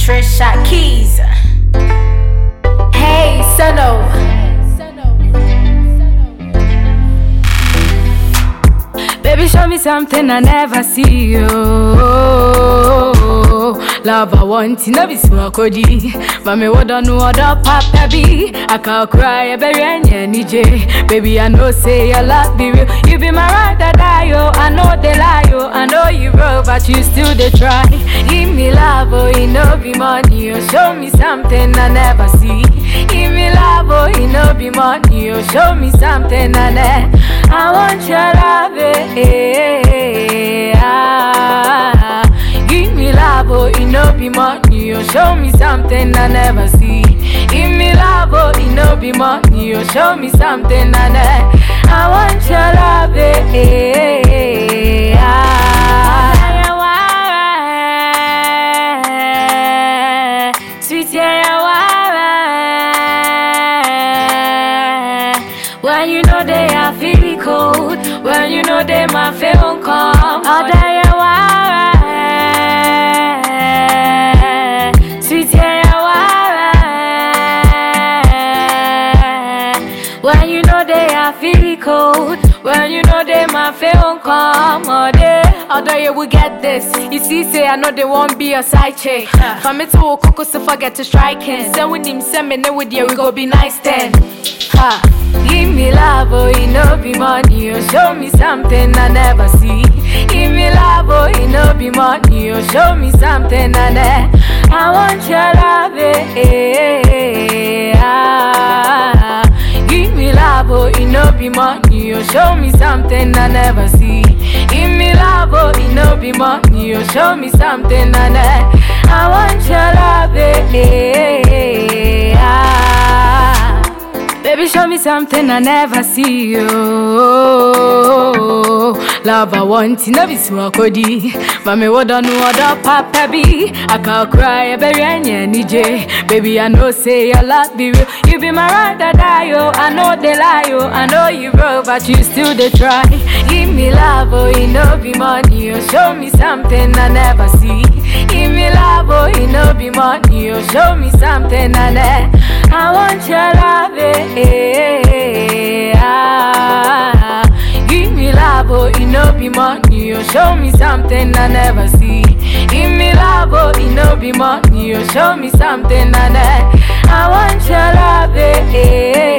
Trisha Keys. Hey, Suno. Baby, show me something I never see. Oh, love I want to know be small kodi. Mami, what don't know what up, papa be. I can't cry, I bury any DJ. Baby, I know say your love be real. You be my ride or die, yo. I know they lie, yo. I know you broke, but you still they try. Give me love, oh, you know be money, oh. Show me something I never see. Give me love, oh, you know be money, oh. Show me something I never. I want your love, eh, eh, ah. Give me love, oh, you know be money, oh. Show me something I never see. Give me love, oh, you know be money, oh. Show me something I never. I want your love, eh, eh, ah. Sweet When you know they are feeling cold, when you know they my feel calm, I'll die a while. Sweet When you know they are feeling cold, when you know they my feel calm, all day. Although you will get this, you see, say I know they won't be a side chick. For me to coco, so forget to strike him. Send with him, send me now with you, we go be nice then. Ha. Give me love, oh, you know be money, oh, show me something I never see. Give me love, oh, you know be money, oh, show me something I never. I want your love, eh, eh, eh, ah. Give me love, oh, you know be money, oh, show me something I never see. Give me love, oh, you know be money, oh, show me something I never. I want your love, eh, eh, eh, ah. Baby, show me something I never see. Oh, love I want to know be small kodi. Mami, what don't know what up, papa be. I can't cry, I bury any DJ. Baby, I know say your love be real. You be my ride or die, yo. I know they lie, yo. I know you broke, but you still they try. Give me love, oh, you know be money, oh. Show me something I never see. Give me love, oh, you know be money, oh. Show me something I never. I want your love, eh, eh, eh, ah. Give me love, oh, you know be money, oh. Show me something I never see. Give me love, oh, you know be money, oh. Show me something I never. I want your love, eh, eh,